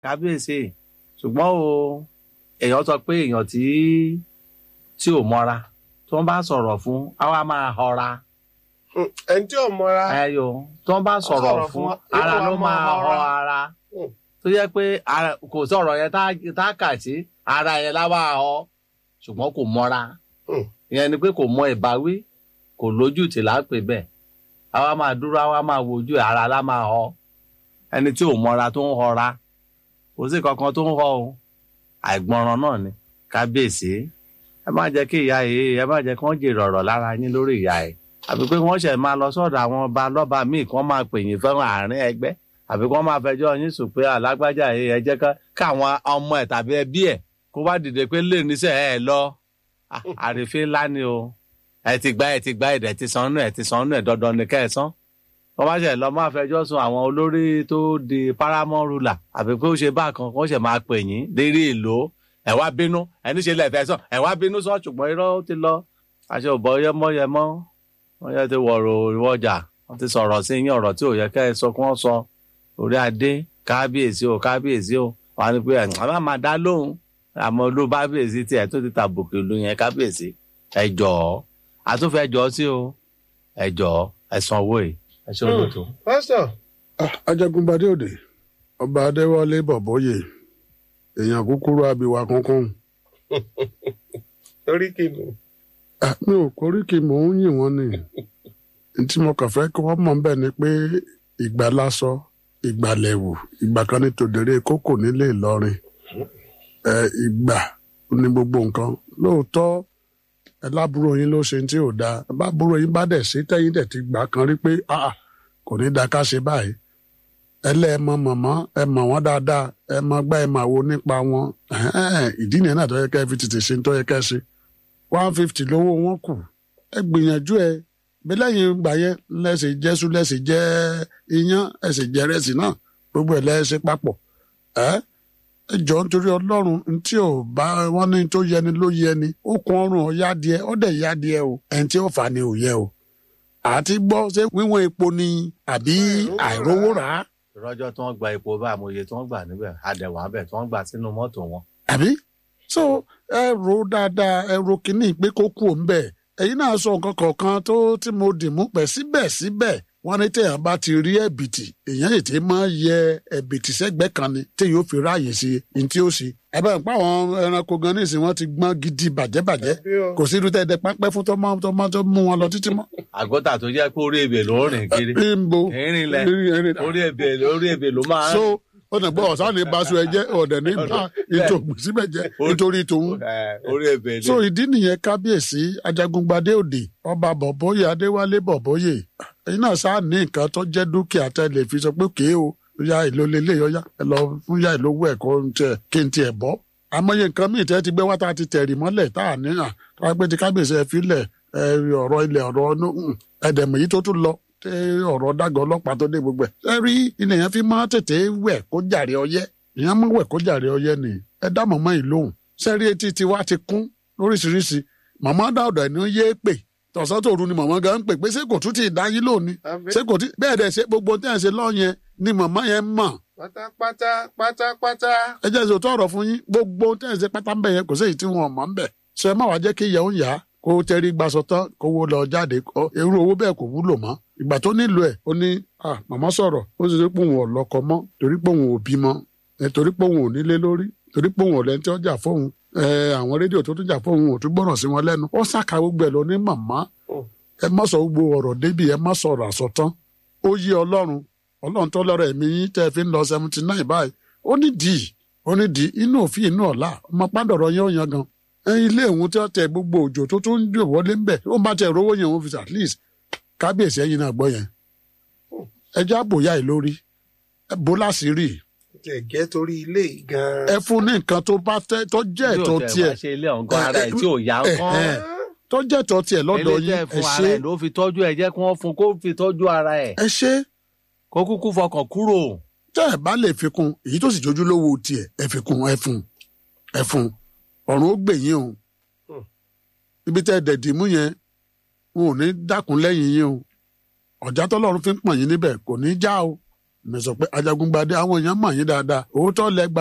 kábíyèsí ṣùgbọ́n o èèyàn sọ pé èèyàn tí tí ò mọ́ra tí wọ́n bá sọ̀rọ̀ fún àwa máa họra Hmm, ẹni tí ò mọra ẹyọ tí wọ́n bá sọ̀rọ̀ sọ̀rọ̀ fún fún, ara yóò ló wá máa máa họ họra. ara Hmm. tó yẹ pé ara- kò sọ̀rọ̀ yẹn tá tá kà sí ara yẹn láwa họ ṣùgbọ́n kò mọ́ra Hmm. ìyẹn ni pé kò mọ ìbáwí kò lójú tì lápè bẹ́ẹ̀ àwa máa dúró àwa máa wojú ẹ̀, ara lá máa họ ẹni tí ò mọ́ra tó ń họra kò sí kankan tó ń họ o àìgbọràn náà ni kábíyèsí ẹ má jẹ́ kí ìyá yìí ẹ má jẹ́ kí wọ́n jèrè ọ̀rọ̀ lára yín lórí ìyá ẹ̀ àbí pé wọ́n ṣẹ̀ máa lọ sọ́dọ̀ àwọn ọba lọ́ba míì kí wọ́n máa pè yín fẹ́ràn àárín ẹgbẹ́ àbí kí wọ́n máa fẹjọ́ yín sùn pé alágbájá yìí ẹ jẹ́ ká- káwọn ọmọ ẹ̀ tàbí ẹbí ẹ̀ kó wá dìde pé lè níṣẹ́ ẹ lọ Ah, àrífín ńlá ni o ẹ ti gbá ẹ ti gbá ẹ̀dẹ̀ ti san nù ẹ ti san nù ẹ dandan ni kẹ́ ẹ san wọ́n bá ṣẹ̀ lọ máa fẹjọ́ sùn àwọn olórí tó di paramount ruler àbí pé ó ṣe bákan kó ṣẹ̀ máa pè yín lérí èlò ẹ wá bínú ẹni ṣe lẹ́fẹ̀ẹ́ sàn ẹ wá bínú sọ ṣùgbọ́n irọ́ ó ti lọ àṣẹ ò bọ́ yẹmọ́yẹmọ́ wọ́n yẹ ti wọ̀rọ̀ ìwọ́jà wọ́n ti sọ̀rọ̀ sí yín ọ̀rọ̀ tí ò yẹ kẹ́ ẹ sọ kí wọ́n sọ orí adé kábíyèsí o kábíyèsí o wọ́n á ní pé ẹ̀ má máa dá lóhùn àmọ́ olú kábíyèsí tiẹ̀ tó ti tàbùkù ìlú yẹn kábíyèsí ẹ jọ̀ọ́ àtúnfẹ́ jọ sí o ẹ jọ̀ọ́ ẹ sanwó ẹ̀ ẹ ṣe olóòtú. pásítọ̀ Ah, ajagunbadé òde ọba adéwálé bọbọyè èèyàn kúkúrú abiwa kankan torí kìnnù Ah, mi ò koríki mò ń yìn wọn ni n tí mo kàn fẹ́ kí wọ́n mọ̀ bẹ́ẹ̀ ni pé ìgbà lásọ ìgbà lẹ̀wù ìgbà kan ní tòdèrè kókò nílé Ìlọrin ẹ ìgbà ní gbogbo nǹkan lóòótọ́ ẹ lábúrò yín ló ṣe tí ò dáa ẹ bá búrò yín bá dẹ̀ sí tẹ́yìn dẹ̀ ti gbà kan rí pé ah, ah, kò ní da ká ṣe báyìí ẹlẹ́ ẹ mọ mọ̀mọ́ ẹ mọ̀ wọ́n dáadáa ẹ mọ gbá ẹ mọ̀ wo nípa wọn Ẹ̀hẹ́n, ìdí nìyẹn náà tó yẹ kẹ́ ẹ fi tètè ṣe tó yẹ kẹ́ ẹ ṣe one fifty lówó wọn kù ẹ gbìyànjú ẹ bí lẹ́yìn ìgbà yẹn lẹ́sẹ̀ jẹ́sú lẹ́sẹ̀ jẹ́ iyán ẹ̀sẹ̀ jẹ́ rẹ́sì náà gbogbo ẹ̀ lẹ́sẹ̀ papọ̀ ẹ́ ẹ jọ nítorí ọlọ́run ntí ò bá wọn ní tó yẹni ló yẹni ó kun ọrùn ọ̀yá díẹ̀ ó dẹ̀ yá díẹ̀ o ẹni tí ó fà ni ò yẹ o àti gbọ́ ṣé wíwọ́n epo ni àbí àìrówó rà á ìrọ́jọ́ tí wọ́n gba epo bá àmọye tí wọ́n gbà níbẹ̀ àdẹ̀wà bẹ̀ tí wọ́n gbà sínú mọ́tò wọn. àbí so ẹ ro dáadáa ẹ ro kínní pé kó kú òun bẹ́ẹ̀ ẹ̀yin náà sọ nǹkan kọ̀ọ̀kan tó tí mo dì mú pẹ̀ síbẹ̀síbẹ̀ wọ́n ní téèyàn bá ti rí ẹ̀bìtì èèyàn ètè máa yẹ ẹ̀bìtì sẹ́gbẹ̀ẹ́ kan ni téèyàn ó fi ráàyè sí ní tí ó ṣe ẹ bá ń pa àwọn ẹranko gan ní ìsìn wọn ti gbọ́n gidi bàjẹ́bàjẹ́ bí o kò sí irú tẹ́ẹ̀dẹ́ pápẹ́ fún tọ́mọ tọ́mọ tó mú wọn lọ títí mọ́. àgọ́tà tó jẹ́ pé orí ebè ló ń rìn kiri ìbò ìrìn lẹ̀ orí ebè orí ebè ló máa ń so ó nà gbọ́ ọ̀sán ní baṣọ ẹ̀jẹ̀ ọ̀dẹ̀ ní bá ètò ògbésíbẹ̀ jẹ́ nítorí tòun Eh, orí ebè ni. so ìdí nìyẹn kábíyèsí ajagungbadé òde ọba bọ̀bọ́yè adéwálé bọ̀bọ́yè ẹ̀yin náà sáà ní nǹkan tó jẹ́ dúkìá tẹ́ lè fi sọ pé kéé o ya ìlò lélẹ̀ yọ̀yá ẹ lọ fún ya ìlówó ẹ̀kọ́ tiẹ̀ kí n tiẹ̀ bọ́ àmọye nǹkan míì tẹ́ ti gbé wá tá a ti tẹ̀rì mọ́lẹ̀ tá a níyàn tó wá pé ti kábíyèsí ẹ filẹ̀ ẹ ọ̀rọ̀ ilẹ̀ ọ̀rọ̀ ọ̀nù ẹ̀dẹ̀mọ̀ yìí tó tún lọ tẹ ọ̀rọ̀ dágọ̀ ọlọ́pàá tó dé gbogbo ẹ̀ ẹ rí ilẹ̀ yẹn fi máa tètè wẹ̀ kó jàre ọyẹ́ ìyẹn mú wẹ̀ kó jàre ọyẹ́ ni ẹ dá mọ̀mọ́ yìí lóhùn sẹ́rí etí tiwa ti kún lóríṣiríṣi màmá dáọ̀dọ̀ ẹni ó yé pè tọ̀sán tòru ni màmá gan ń pè pé ṣé kò tún ti dá yín lónìí àbí ṣé kò tí bẹ́ẹ̀ dẹ̀ ṣe gbogbo tí ẹ̀ ń ṣe lọ́yẹn ni màmá yẹn mọ̀ pátápátá pátápátá ẹ jẹ́ ṣe òótọ́ ọ̀rọ̀ fún yín gbogbo tí ẹ̀ ń ṣe pátá ń bẹ̀ yẹn kò sí èyí tí wọn mọ̀ ń bẹ̀ ṣe má wàá jẹ́ kí ìyẹn ń yá kó tẹ́rí gbaṣọ tán kó wo lọ jáde kó irú owó bẹ́ẹ̀ kò wúlò mọ́ ìgbà tó nílò ẹ̀ ó ní ah màmá sọ̀rọ̀ ó sì rí pé òun ò lọ́kọ mọ́ torí pé òun ò bímọ ẹ torí pé òun ò nílé lórí torí pé òun ò lẹ́ni tí ó jà fóun ẹ àwọn rédíò tó tún jà fóun ò tún gbọ́ràn sí wọn lẹ́nu ó ṣàkà gbogbo ẹ̀ lọ ní màmá ẹ má sọ gbogbo ọ̀rọ̀ débi ẹ má sọ̀rọ̀ àsọtán ó yí ọlọ́run ọlọ́run tó lọ́rọ̀ ẹ̀mí yín tẹ́ ẹ fi ń lọ seventy nine báyìí ó ní dì í ó ní dì í inú òfin inú ọ̀la ọmọ pàdọ̀rọ̀ yẹn ó yan gan ẹ ilé ìhun tí wọ́n tẹ gbogbo òjò tó tún ń jò wọlé ń bẹ̀ ó bá tẹ rówó yẹn òun fi at least kábíyèsí ẹ̀yin náà gbọ́ yẹn ẹ já bòyá ì lórí ẹ bó láṣìírí tẹ̀ jẹ́ torí ilé yìí gan-an. ẹ fún ní nǹkan tó bá tẹ tó jẹ́ ẹ̀tọ́ Bí ò tẹ̀ tiẹ̀ wá ṣe ilé ọ̀gán ara ẹ̀ tí ò yá ẹ, kán ẹ, tó jẹ́ ẹ̀tọ́ tiẹ̀ lọ́dọ̀ ilé yín tẹ́ ẹ fún ara ṣe ẹ̀ ló fi tọ́jú ẹ̀ jẹ́ kí wọ́n fún kó fi tọ́jú ara ẹ̀ ẹ ṣe kó kúkú fọkàn kúrò. tẹ́ ẹ bá lè fi kún èyí tó sì jójú lówó tiẹ̀ ẹ fi kún ẹ fún ẹ fún ọ̀run ó gbè yín o Hmm. ibi tẹ́ ẹ dẹ̀dì mú yẹn wọn ò ní dákun lẹ́yìn yín o ọ̀já tọ́lọ́run fi ń pọ̀n yín níbẹ̀ kò ní já o mi sọ pé Ajagungbadé àwọn èèyàn mọ̀ yín dáadáa òótọ́ lẹ gba